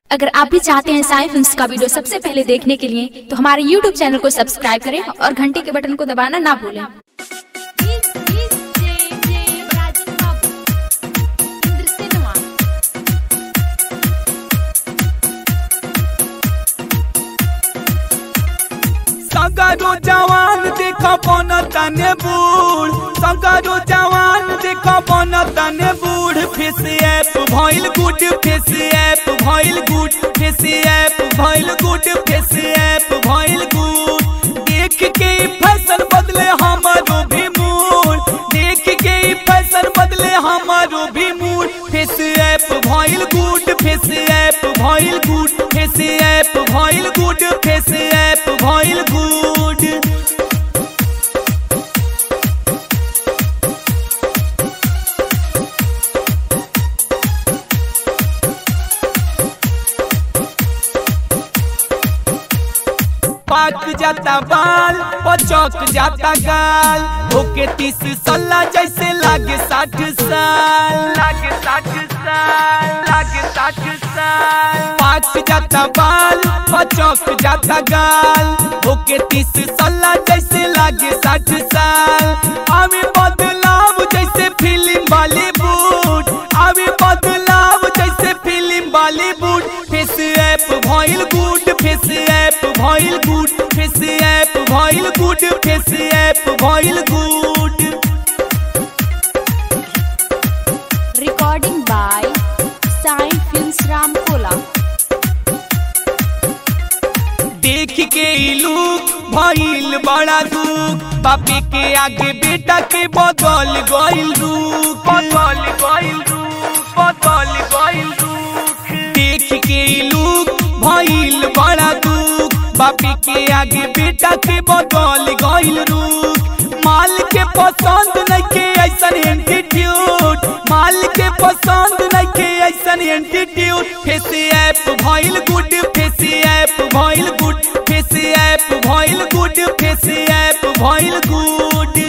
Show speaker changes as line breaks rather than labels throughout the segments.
अगर आप भी चाहते हैं साई फिल्म्स का वीडियो सबसे पहले देखने के लिए तो हमारे YouTube चैनल को सब्सक्राइब करें और घंटी के बटन को दबाना ना भूलें
सगारो जवान देख बन तने बूढ़ सगारो जवान देख बन तने बूढ़ फेस ऐप भइल गुड फेस ऐप भइल गुड फेस ऐप भइल गुड फेस ऐप भइल गुड देख के ई फैशन बदले हमारो भी मूड देख के ई फैशन बदले हमारो भी मूड फेस ऐप भइल गुड फेस ऐप भइल गुड फेस ऐप भइल गुड फेस ऐप भइल गुड पाक जाता बाल पचक जाता गाल होके तीस सल्ला जैसे लागे साठ साल लागे साठ साल लागे साठ साल पाक जाता बाल पचक जाता गाल होके तीस सल्ला जैसे लागे साठ साल आवे बदलाव जैसे फिल्म बॉलीवुड आवे बदलाव जैसे फिल्म बॉलीवुड फेस ऐप भइल गुड फेस ऐप भइल गुड फेस ऐप भइल गुड फेस ऐप भइल good
recording by Sai films Ramkola
देख के ई लुक भइल बड़ा दुख बापे के आगे बेटा के बदल गइल रुख बदल गइल रुख बदल गइल रुख देख के ई लुक भइल बड़ा दुख बापे के आगे बेटा के बदल गइल रुख माल के पसंद नहीं के ऐसन एंटीट्यूड माल के पसंद नहीं के ऐसन एंटीट्यूड फेस ऐप भइल गुड फेस ऐप भइल गुड फेस ऐप भइल गुड फेस ऐप भइल गुड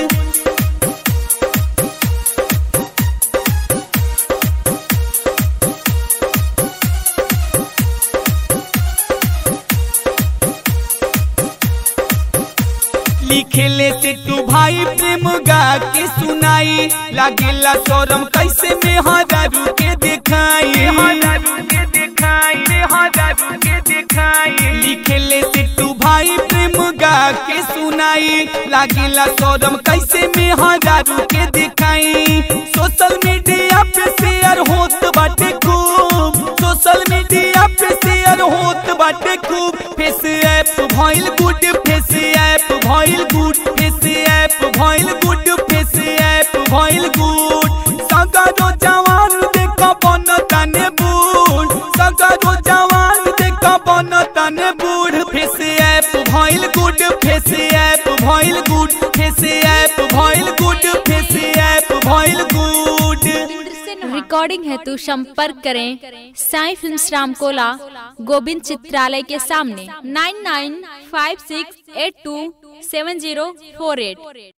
लिखेले से तू भाई प्रेम गा के सुनाई लागेला शोरम कैसे में हजारू के दिखाई हजारू के दिखाई हजारू के दिखाई लिखेले से तू भाई प्रेम गा के सुनाई लागेला शोरम कैसे में हजारू के दिखाई सोशल मीडिया पे शेयर होत बाटे खूब सोशल मीडिया पे शेयर होत बाटे खूब फेस ऐप भइल गुड फेस ऐप भइल गुड फेस ऐप भइल गुड फेस ऐप भइल गुड सगारो जवान देख बन तने बूढ़ सगारो जवान देख बन तने बूढ़ फेस ऐप भइल गुड फेस ऐप भइल गुड फेस ऐप भइल गुड फेस ऐप भइल गुड
रिकॉर्डिंग हेतु संपर्क करें साई फिल्म्स रामकोला गोविंद चित्रालय के सामने nine nine five six eight two seven zero four at